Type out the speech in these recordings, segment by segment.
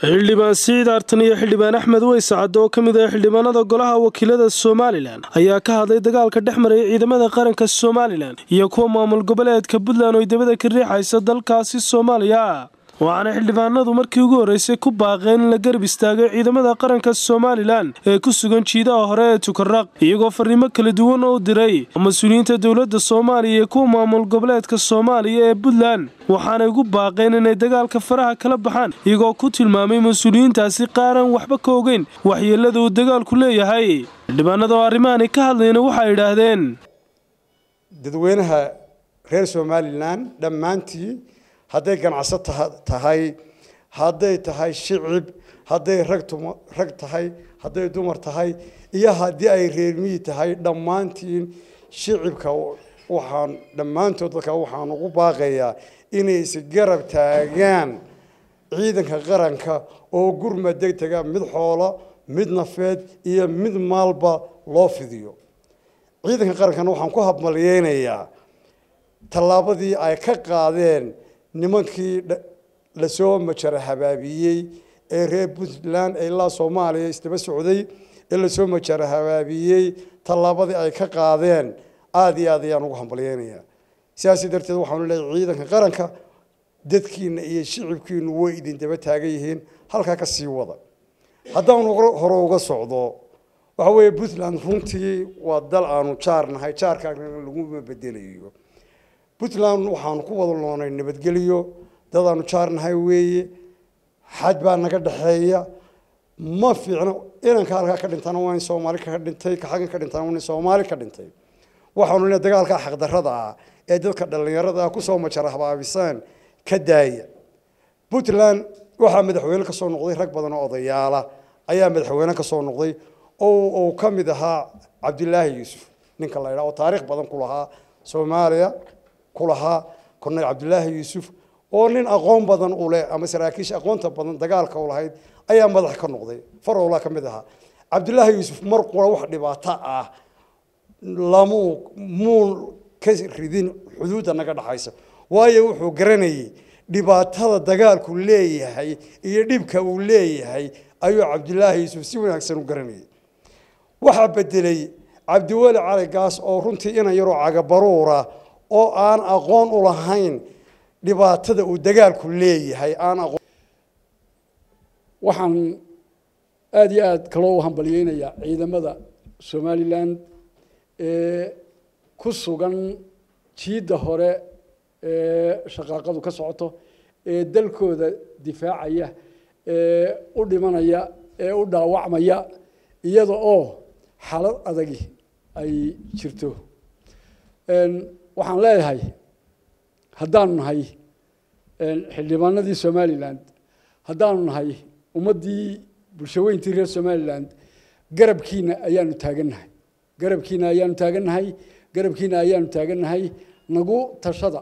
xildhibaan siciid artan iyo xildhibaan axmed weyse cadde oo ka mid ah xildhibaanada golaha wakiilada somalilan ayaa ka hadlay dagaalka dhex maraya ciidamada qaranka somalilan iyo kuwa maamul goboleedka puntland oo dabada ka riixaysa dalkaasi soomaaliya waxaana xildhibaanadu markii ugu horreysay ku baaqeen in la garab istaagay ciidamada qaranka somalilan ee ku sugan jiidaha hore ee tukaraq iyagoo fariimo kala duwan oo diray mas-uuliyiinta dowladda soomaaliya iyo kuwa maamul goboleedka soomaaliya ee puntland waxaanay ugu baaqeen inay dagaalka faraha kala baxaan iyagoo ku tilmaamay mas-uuliyiintaasi qaaran waxba ka ogeyn waxyeelada uu dagaalku leeyahay xildhibaanada oo arrimahani ka hadlayna waxay idhaahdeen dadweynaha reer somalilan dhammaantii hadday ganacso tahay hadday tahay shicib hadday rag tahay hadday dumar tahay iyo haddii ay reermiyi tahay dhammaantiin shicibka waxaan dhammaantood dadka waxaan ugu baaqayaa inay isgarab taagaan ciidanka qaranka oo gurma degtega mid xoolo mid nafeed iyo mid maalba loo fidiyo ciidanka qarankana waxaan ku habmalyeynayaa tallaabadii ay ka qaadeen nimankii lasoo majara habaabiyey ee reer puntland ee ilaa soomaaliya isdaba socday ee lasoo majara habaabiyey tallaabadii ay ka qaadeen aada iyo aad ayaan ugu hambalyeynayaa sidaasi darteed waxaanu leeyahay ciidanka qaranka dadkiina iyo shicibkiinu way idin daba taagan yihiin halkaa ka sii wada haddaanu hore uga socdo waxa weeye puntland runtii waa dal aanu jaar nahay jaarkaana laguma bedelayo puntland waxaanu ku wada loonay nabadgelyo dadaanu jaarnahay weeye xaj baa naga dhexeeya ma fiicno inanka halkaa ka dhintana waa in soomaali ka dhintay ka xaggan ka dhintana waa in soomaali ka dhintay waxaanu leeyahay dagaalka xaqdarrada ah ee dadka dhallinyarada ah kusoo majara habaabisaan ka daaya puntland waxaa madaxweyne ka soo noqday rag badan oo odayaala ayaa madaxweyne ka soo noqday oo uu ka mid ahaa cabdilaahi yuusuf ninka la yidhaha oo taariikh badan ku lahaa soomaaliya kulahaa korneyl cabdilaahi yuusuf oo nin aqoon badan u leh ama saraakiisha aqoonta badan dagaalka u lahayd ayaa madax ka noqday farowla ka mid ahaa cabdilaahi yuusuf mar qura wax dhibaato ah lamuu muun ka ridin xuduudda naga dhaxaysa waayo wuxuu garanayay dhibaatada dagaalku leeyahay iyo dhibka uu leeyahay ayuu cabdilaahi yuusuf si wanaagsan u garanayay waxaa bedelay cabdiweli cali gaas oo runtii inan yaroo cagabaruura oo aan aqoon u lahayn dhibaatada uu dagaalku leeyahay aan aqoon waxaan aada iyo aada kaloo u hambalyeynayaa ciidamada somalilan ee ku sugan jiidda hore ee shaqaaqadu ka socoto ee dalkooda difaacaya ee u dhimanaya ee u dhaawacmaya iyada oo xaalad adagi ay jirto waxaan leeyahay haddaanu nahay xildhibaanadii somalilan haddaanu nahay ummaddii bulshaweyntii reer somalilan garabkiina ayaanu taagannahay garabkiina ayaanu taagannahay garabkiina ayaanu taagannahay nagu tashada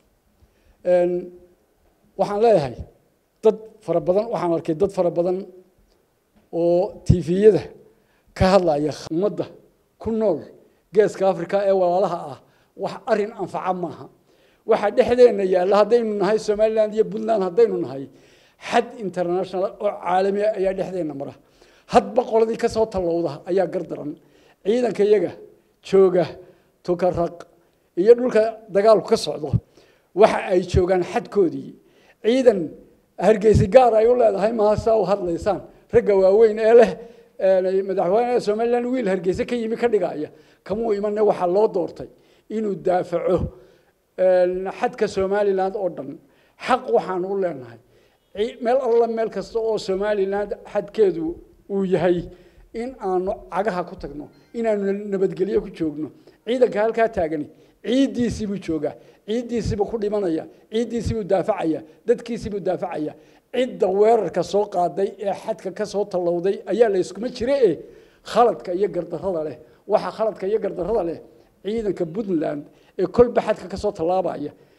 waxaan leeyahay dad fara badan waxaan arkay dad fara badan oo tifiyada ka hadlaya ummadda ku nool geeska africa ee walaalaha ah wax arin anfaca maaha waxaa dhexdeenna yaalla haddaynu nahay somaliland iyo puntland haddaynu nahay xad international oo caalami ah ayaa dhexdeenna mara hadba qoladii ka soo tallowda ayaa gardaran ciidanka iyaga jooga tukaraq iyo dhulka dagaalku ka socdo waxa ay joogaan xadkoodii ciidan hargeysi gaar ay u leedahay maasaa u hadlaysaan ragga waaweyn ee leh madaxweynaha somaliland wiil hargeyse ka yimi ka dhigaya kamuu imane waxaa loo doortay inuu daafaco xadka somaliland oo dhan xaq waxaan u leenahay meel alla meel kasta oo somaliland xadkeedu uu yahay in aanu cagaha ku tagno inaanu nabadgelyo ku joogno ciidanka halkaa taagani ciiddiisiibuu joogaa ciiddiisiibuu ku dhimanaya ciiddiisiibuu daafacaya dadkiisiibuu daafacaya cidda weerarka soo qaaday ee xadka ka soo tallowday ayaa la yskuma jire e khaladka iyo gardarrada leh waxaa khaladka iyo gardarrada leh ciidanka puntland ee kolba xadka ka soo tallaabaya